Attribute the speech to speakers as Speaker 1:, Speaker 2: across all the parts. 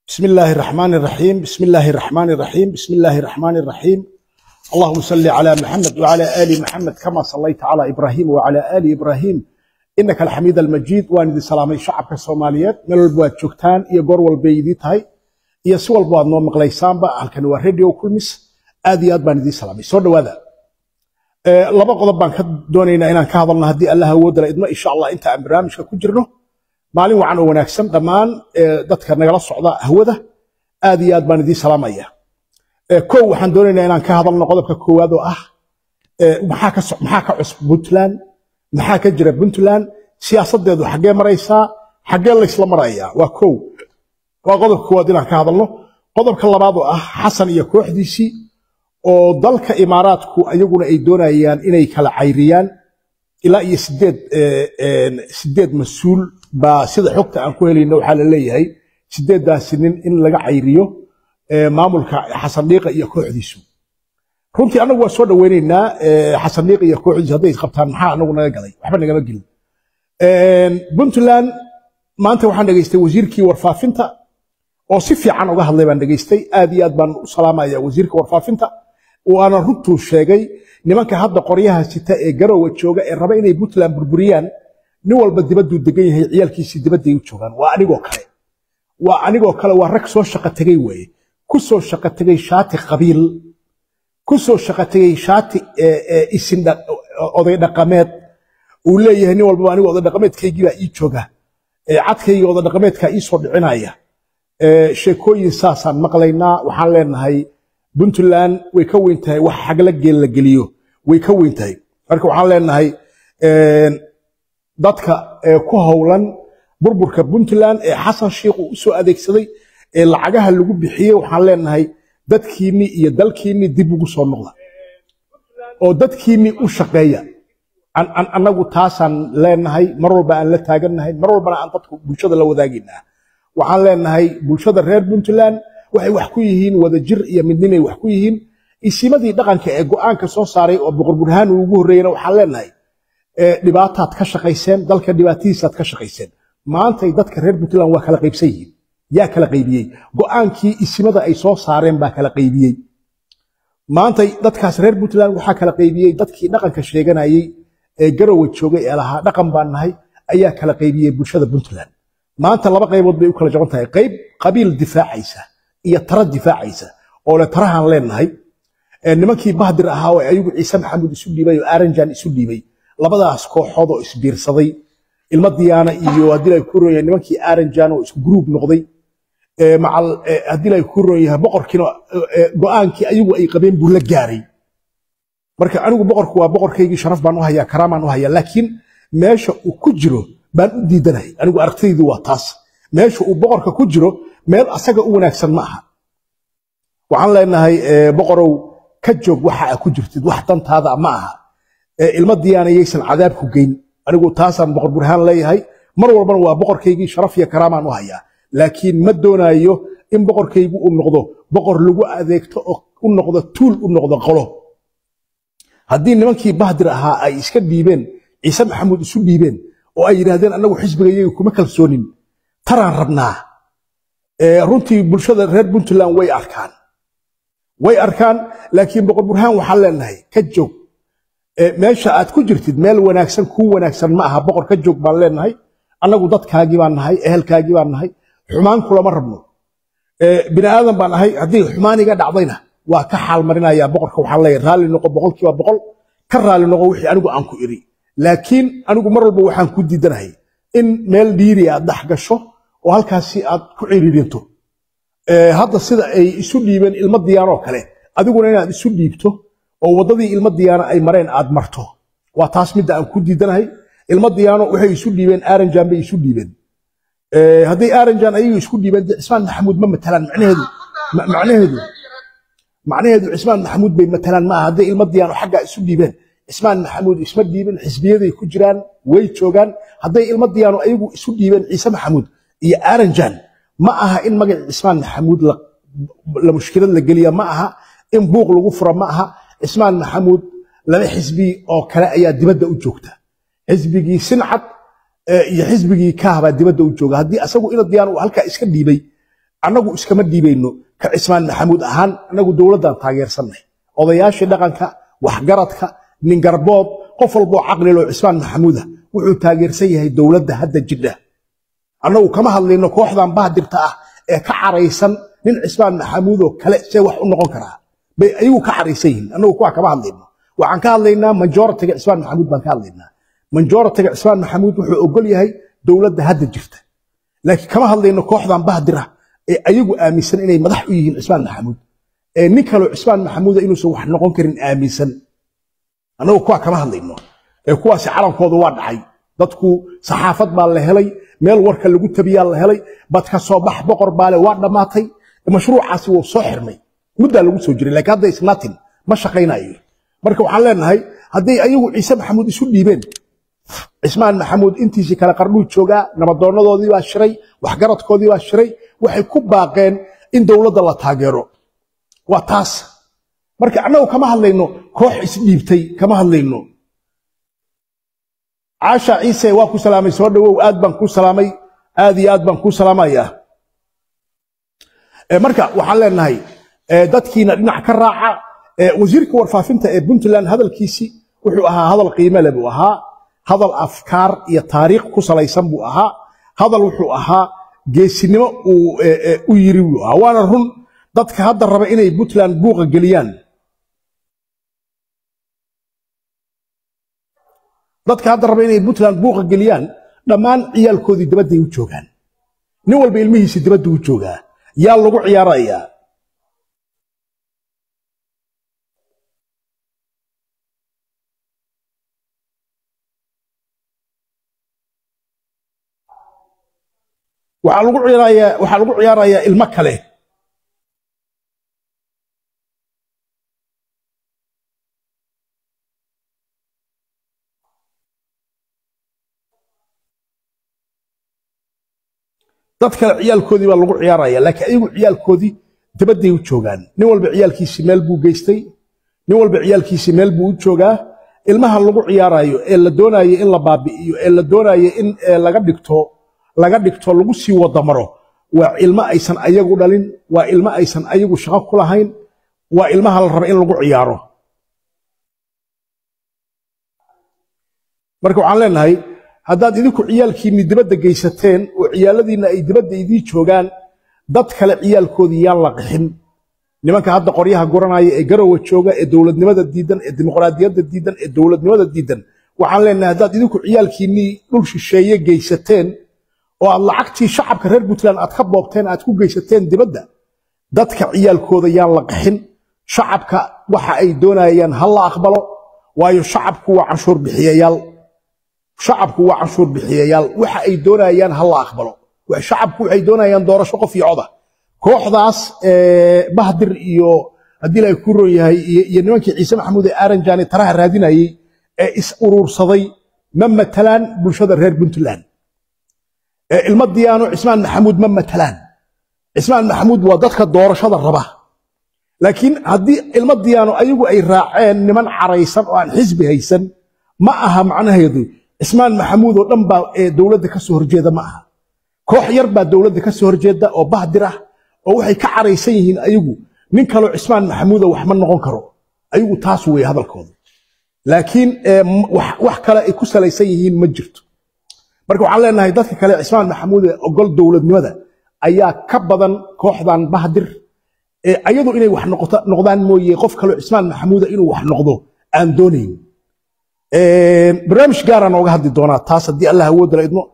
Speaker 1: بسم الله الرحمن الرحيم بسم الله الرحمن الرحيم بسم الله الرحمن الرحيم اللهم صل على محمد وعلى آل محمد كما صليت على إبراهيم وعلى آل إبراهيم إنك الحميد المجيد وأن دي سلامي شعبك الصوماليات من البواد جوكتان إيا قرول البيدي تاي إيا سوى البواد نوم مقليسان با هل كانوا راديو كل مس آدي آد بان دي سلامي سود وذا أه لبا قضب بان كدونينا إنان كهضلنا هدي الله ودر إدما إن شاء الله إنت عن برامج كجرنو maalin wacan oo wanaagsan dhammaan dadka nagala socda hawada aad iyo aad baan idiin salaamaya kow waxaan doonaynaa inaan ka hadalno qodobka koowaad oo ah maxaa ka maxaa ka cusub puntland maxaa ka jira puntland siyaasadeedu xaggee maraysaa xaggee laysla marayaa waa kow waa qodobka koowaad inaan ka hadalno qodobka labaad oo ah xasan iyo kooxdiisii oo dalka imaaraadku ayaguna ay doonayaan inay kala cayriyaan ilaa iyo sideed sideed mas-uul baa sida xogta aan ku helayno waxaa la leeyahay sideeddaasi nin in laga cayriyo maamulka xasan dhiiqa iyo kooxdiisu runtii annagu waa soo dhoweynaynaa xasan dhiiqa iyo kooxdiisu hadday isqabtaan maxaa anagu naga galay waxba nagama gelin puntland maanta waxaan dhegaystay wasiirkii warfaafinta oo si fiican uga hadlay baan dhegaystay aad iyo aad baan u salaamaya wasiirka warfaafinta waana runtuu sheegay nimanka hadda qoryaha sita ee garowa jooga ee raba inay puntland burburiyaan nin walba dibaduu degan yahay ciyaalkiisii dibadday u joogaan waa anigoo kale waa anigoo kale waa rag soo shaqo tegey weeye ku soo shaqo tegey shaati qabiil ku soo shaqo tegey shaati isin oday dhaqameed uu leeyahay nin walbaba anigu oday dhaqameedkaygii baa ii jooga cadkayga oday dhaqameedkaa ii soo dhicinaya sheekooyin saasaan maqlaynaa waxaan leenahay puntland way ka weyn tahay wax xagla geel la geliyo way ka weyn tahay marka waxaan leenahay dadka ku howlan burburka puntland ee xasan sheikh uu usoo adeegsaday ee lacagaha lagu bixiyey waxaan leenahay dadkiinni iyo dalkiinni dib ugu soo noqda oo dadkiinni u shaqeeya annagu taasaan leenahay mar walba aan la taagannahay mar walbana aan dadku bulshada la wadaagaynaa waxaan leenahay bulshada reer puntland waxay wax ku yihiin wadajir iyo midnimay wax ku yihiin isimadii dhaqanka ee go'aanka soo saaray oo boqor burhaan uu ugu horreeyana waxaan leenahay dhibaataad ka shaqayseen dalka dhibaatadiisaad ka shaqayseen maantay dadka reer puntland waa kala qaybsan yihiin yaa kala qaybiyey go'aankii isimada ay soo saareen baa kala qaybiyey maantay dadkaas reer puntland waxaa kala qaybiyey dadkii dhaqanka sheeganayey ee garowa joogay ee lahaa dhaqan baan nahay ayaa kala qaybiyey bulshada puntland maanta laba qaybood bay u kala jaban tahay qayb qabiil difaacaysa iyo tara difaacaysa oo le tarahaan leenahay nimankii bahdir ahaa oo ayagu ciise maxamuud isu dhiibay oo aranjan isu dhiibay labadaas kooxood oo isbiirsaday ilma diyaana iyo haddii ay ku roon yahay nimankii aranjan oo isku gruub noqday macal haddii ay ku roon yahay boqorkiina go'aankii ayagu ay qabeen buu la gaaray marka anigu boqorku waa boqorkaygii sharaf baan u hayaa karaamaan u hayaa laakiin meesha uu ku jiro baan u diidanahay anigu aragtidaydu waa taas meesha uu boqorka ku jiro meel asaga u wanaagsan ma aha waxaan leenahay boqorow ka joog waxa aa ku jirtid wax dantaada ma aha ilma diyaana yaysan cadaab ku geyn anigu taasaan boqor burhaan leeyahay mar walbana waa boqorkaygii sharaf iyo karaamaan u hayaa laakiin ma doonaayo in boqorkaygu uu noqdo boqor lagu adeegto oo u noqdo tuul u noqdo qolo haddii nimankii bahdir ahaa ay iska dhiibeen ciise maxamuud isu dhiibeen oo ay yidhaahdeen annagu xisbigayaga kuma kalsoonin taraan rabnaa runtii bulshada reer puntland way arkaan way arkaan laakiin boqor burhaan waxaan leenahay ka joog meesha aad ku jirtid meel wanaagsan kuu wanaagsan ma aha boqor ka joog baan leenahay annagu dadkaagii baan nahay ehelkaagii baan nahay xumaan kulama rabno bini aadan baan nahay haddii xumaan iga dhacdayna waa ka xaalmarinayaa boqorka waxaan leeyahay raalli noqo boqolkiiba boqol ka raalli noqo wixii anigu aan ku iri laakiin anigu mar walba waxaan ku diidanahay in meel dhiiri aad dhex gasho oo halkaasi aad ku ciriirinto hadda sida ay isu dhiibeen ilmo diyaan oo kale adiguna inaad isu dhiibto oo waddadii ilmo diyaano ay mareen aad marto waa taas midda aan ku diidanahay ilmo diyaano waxay isu dhiibeen aranjan bay isu dhiibeen hadday aranjan ayagu isku dhiibeen dee cismaan maxamuud ma matalaan macnaheedu macnaheedu macnaheedu cismaan maxamuud bay matalaan ma aha hadday ilmo diyaano xaggaa isu dhiibeen cismaan maxamuud isma dhiibin xisbiyaday ku jiraan way joogaan hadday ilmo diyaano ayagu isu dhiibeen ciise maxamuud iyo aranjan ma aha in magaci cismaan maxamuud la mushkilad la geliya ma aha in buuq lagu fura ma aha cismaan maxamuud laba xisbi oo kale ayaa dibadda u joogta xisbigii sincad iyo xisbigii kaah baa dibadda u jooga haddii asagu ina diyaan uu halkaa iska dhiibay annagu iskama dhiibayno ka cismaan maxamuud ahaan annagu dowladdan taageersannahay odayaashii dhaqanka waxgaradka ningarbood qof walboo caqliloo cismaan maxamuuda wuxuu taageersan yahay dowladda hadda jidha annagu kama hadlayno kooxdan bahdirta ah ee ka caraysan nin cismaan maxamuudoo kale see wax u noqon karaa bay ayagu ka caraysan yihiin annagu kuwaa kama hadlayno waxaan ka hadlaynaa majoritiga cismaan maxamuud baan ka hadlaynaa majoritiga cismaan maxamuud wuxuu ogol yahay dowladda hadda jirta laakiin kama hadlayno kooxdan bahdira ee ayagu aaminsan inay madax u yihiin cismaan maxamuud ee nin kaloo cismaan maxamuuda inuusan wax noqon karin aaminsan annagu kuwaa kama hadlayno ee kuwaasi calankooda waa dhacay dadku saxaafad baa la helay meel warka lagu tabiyaa la helay badka soo bax boqor baale waa dhammaatay mashruucaasi wuu soo xirmay muddaa lagu soo jiray laakiin hadda isnatin ma shaqaynayo marka waxaan leenahay hadday ayagu ciise maxamuud isu dhiibeen cismaan maxamuud intiisii kale qarnuu joogaa nabadoonadoodii baa shiray waxgaradkoodii baa shiray waxay ku baaqeen in dowladda la taageero waa taas marka annagu kama hadlayno koox isdhiibtay kama hadlayno caasha ciise waa ku salaamay soo dhawow aad baan kuu salaamay aad iyo aad baan kuu salaamayaa marka waxaan leenahay dadkiina dhinac ka raaca wasiirka warfaafinta ee puntland hadalkiisii wuxuu ahaa hadal qiime leh buu ahaa hadal afkaar iyo taariikh ku salaysan buu ahaa hadal wuxuu ahaa geesinimo uu u yiri buu ahaa waana run dadka hadda raba inay puntland buuqa geliyaan dadka hadda raba inay puntland buuqa geliyaan dhammaan ciyaalkoodii dibadday u joogaan nin walba ilmihiisii dibadda u joogaa yaa lagu ciyaarayaa waxaa lagu ciyaarayaa waxaa lagu ciyaarayaa ilmo kale dad kale ciyaalkoodii baa lagu ciyaaraya laakiin ayagu ciyaalkoodii dibadday u joogaan nin walba ciyaalkiisii meel buu geystay nin walba ciyaalkiisii meel buu u joogaa ilmaha lagu ciyaarayo ee la doonayo in la baabi'iyo ee la doonayo in laga dhigto laga dhigto lagu sii wadamaro waa ilmo aysan ayagu dhalin waa ilmo aysan ayagu shaqo ku lahayn waa ilmaha la raba in lagu ciyaaro marka waxaan leenahay haddaad idinku ciyaalkiinni dibadda geysateen oo ciyaaladiinna ay dibadda idii joogaan dad kale ciyaalkoodii yaan la qixin nimanka hadda qoryaha guranaya ee garowa jooga ee dowladnimada diidan ee dimuqraadiyadda diidan ee dowladnimada diidan waxaan leenahay haddaad idinku ciyaalkiinnii dhul shisheeye geysateen oo aad lacagtii shacabka reer puntland aad ka boobteen aad ku geysateen dibadda dadka ciyaalkooda yaan la qixin shacabka waxa ay doonayaan ha la aqbalo waayo shacabku waa canshuur bixiyayaal shacabku waa canshuur bixiyayaal waxa ay doonayaan ha la aqbalo shacabku waxay doonayaan doorasho qof iyo coda kooxdaas bahdir iyo haddii la ku ron yahay iyo nimankii ciise maxamuud ee aaranjani taraha raadinayey ee is uruursaday ma matalaan bulshada reer puntland ilmo diyaano cismaan maxamuud ma matalaan cismaan maxamuud waa dadka doorashada raba laakiin haddii ilmo diyaano ayagu ay raaceen niman caraysan oo aan xisbi haysan ma aha macnaheedu cismaan maxamuud oo dhan baa dowladda ka soo horjeeda ma aha koox yar baa dowladda ka soo horjeeda oo bahdir ah oo waxay ka caraysan yihiin ayagu nin kaloo cismaan maxamuuda wax ma noqon karo ayagu taas weeye hadalkooda laakiin wax kale ay ku salaysan yihiin ma jirto marka waxaan leenahay dadka kale cismaan maxamuud ee ogol dowladnimada ayaa ka badan kooxdan bahdir ayadu inay wax noqdaan mooye qof kaloo cismaan maxamuuda inuu wax noqdo aan doonayn barnaamij gaaraan ooga hadli doonaa taas haddii allah awoodda la idmo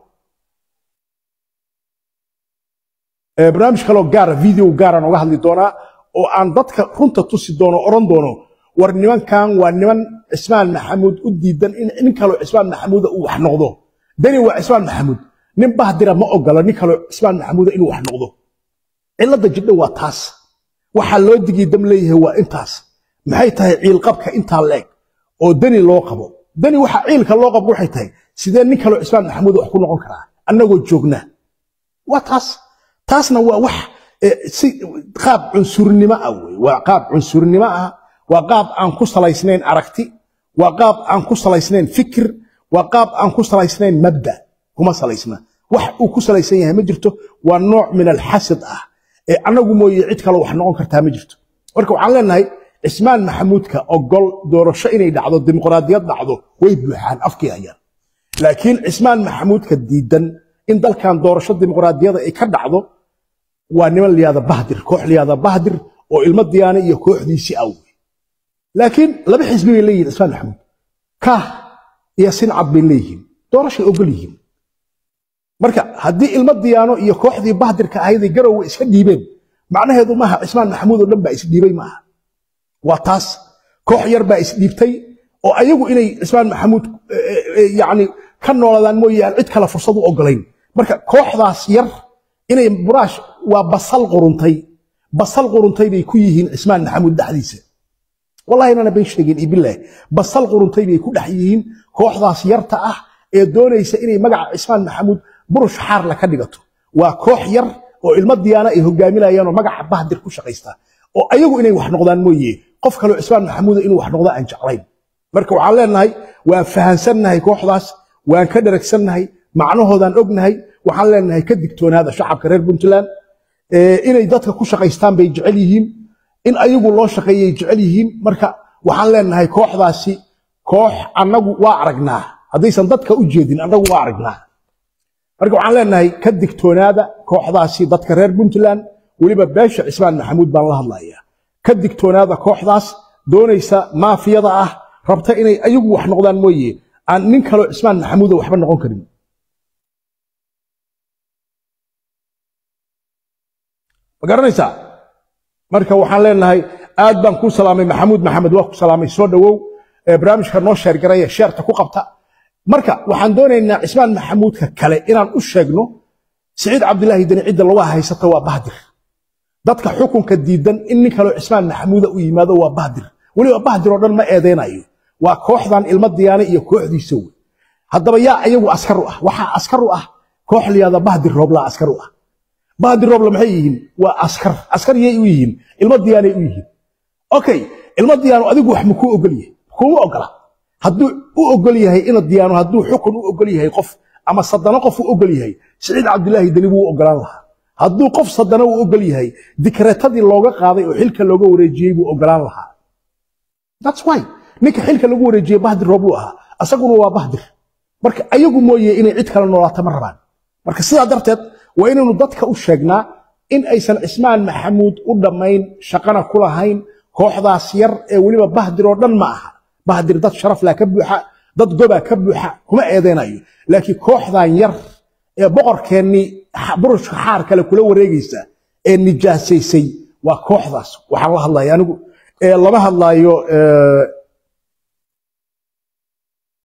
Speaker 1: barnaamij kaloo gaara video gaaraan ooga hadli doonaa oo aan dadka runta tusi doono oran doono war nimankan waa niman cismaan maxamuud u diidan in nin kaloo cismaan maxamuuda uu wax noqdo dani waa cismaan maxamuud nin bahdira ma ogola nin kaloo cismaan maxamuuda inuu wax noqdo cilladda jidha waa taas waxaa loo digii dam leeyahay waa intaas maxay tahay ciilqabka intaa leeg oo dani loo qabo dani waxa ciilka loo qabo waxay tahay sidee nin kaloo cismaan maxamuuda wax ku noqon karaa annagoo joogna waa taas taasna waa wax si qaab cunsurnimo ah wey waa qaab cunsurnimo ah waa qaab aan ku salaysnayn aragti waa qaab aan ku salaysnayn fikir waa qaab aan ku salaysnayn mabda kuma salaysna wax uu ku salaysan yahay ma jirto waa nooc min alxasad ah ee annagu mooye cid kale wax noqon kartaa ma jirto marka waxaan leenahay cismaan maxamuudka ogol doorasho inay dhacdo dimuqraadiyad dhacdo way buuxaan afkii hayaan laakiin cismaan maxamuudka diidan in dalkan doorasho dimuqraadiyada ay ka dhacdo waa niman liyaada bahdir koox liyaada bahdir oo ilmo diyaane iyo kooxdiisii aw laakiin laba xisbi bay leeyihin cismaan maxamuud kaah iyo sincad bay leeyihiin doorashay ogol yihiin marka haddii ilmo diyaano iyo kooxdii bahdirka ahayday garowe iska dhiibeen macnaheedu maaha cismaan maxamuud oo dhan baa isdhiibay maaha waa taas koox yar baa isdhiibtay oo ayagu inay cismaan maxamuud yani ka nooladaan mooye aan cid kale fursad u ogolayn marka kooxdaas yar inay buraash waa basal quruntay basal quruntay bay ku yihiin cismaan maxamuud dhexdiisa wallahi inana bay sheegeen ibilah basal quruntay bay ku dhex yihiin kooxdaas yarta ah ee doonaysa inay magaca cismaan maxamuud burush xaarla ka dhigato waa koox yar oo ilmo diyaana ay hogaaminayaan oo magaca bahdir ku shaqaysta oo ayagu inay wax noqdaan mooye qof kaleo cismaan maxamuuda inuu wax noqdo aan jeclayn marka waxaan leenahay waan fahansannahay kooxdaas waan ka dharagsannahay macnahoodaan ognahay waxaan leenahay ka digtoonaada shacabka reer puntland inay dadka ku shaqaystaan bay jecel yihiin in ayagu loo shaqeeyay jecel yihiin marka waxaan leenahay kooxdaasi koox annagu waa aragnaa haddaysan dadka u jeedin annagu waa aragnaa marka waxaan leenahay ka digtoonaada kooxdaasi dadka reer puntland weliba beesha cismaan maxamuud baan la hadlayaa ka digtoonaada kooxdaas doonaysa maafiyada ah rabta inay ayagu wax noqdaan mooye aan nin kaloo cismaan maxamuuda waxba noqon karin ma garanaysaa marka waxaan leenahay aad baan kuu salaamay maxamuud maxamed waa ku salaamay soo dhowow barnaamijka noo sheergaraya sheerta ku qabta marka waxaan doonaynaa cismaan maxamuudka kale inaan u sheegno siciid cabdilaahi deni cidda lagu haysata waa bahdir dadka xukunka diidan in nin kaloo cismaan maxamuuda u yimaado waa bahdir weliba bahdir oo dhan ma eedeynayo waa kooxdan ilmo diyaane iyo kooxdiisa wey haddaba yaa ayagu askar u ah waxaa askar u ah koox liyaada bahdir rooblaa askar u ah bahdir roobla maxay yihiin waa askar askar yay u yihiin ilmo diyaanay u yihiin okay ilmo diyaano adigu wax makuu ogol yahay kuma ogola hadduu u ogol yahay ina diyaano hadduu xukun u ogol yahay qof ama sadano qof u ogol yahay siciid cabdilaahi deni buu u ogolaan lahaa hadduu qof sadano u ogol yahay dikreetadii looga qaaday oo xilka looga wareejiyey buu ogolaan lahaa that's why ninka xilka lagu wareejiyey bahdir roob buu ahaa asaguna waa bahdir marka ayagu mooye inay cid kale noolaato ma rabaan marka sidaa darteed waa inaynu dadka u sheegnaa in aysan cismaan maxamuud u dhammayn shaqana ku lahayn kooxdaas yar ee weliba bahdir oo dhan ma aha bahdir dad sharaflaa ka buuxa dad gobaa ka buuxa kuma eedeynayo laakiin kooxdan yar ee boqorkeennii burushka xaar kale kula wareegaysa ee nijaasaysay waa kooxdaas waxaan la hadlaya anigu lama hadlaayo